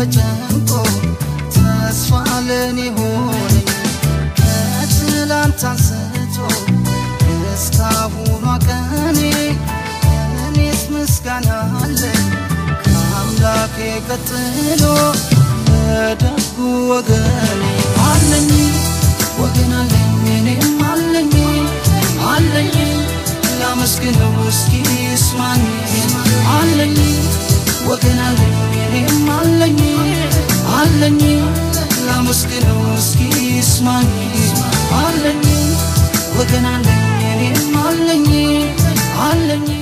ተጨንቆ ተስፋ ለኔ ሆነኝ ከትላንት አንስቶ እስካሁኗ ቀኔ እኔስ ምስጋና አለኝ ከአምላኬ ቀጥሎ ለደጉ ወገኔ አለኝ ወገን አለኝ እኔም አለኝ አለኝ ላመስግነው እስኪ ይስማኝ አለኝ ወገን አለኝ እኔም አለኝ አለኝ ላመስግነው እስኪ ይስማኝ አለኝ ወገን አለኝ እኔም አለኝ አለኝ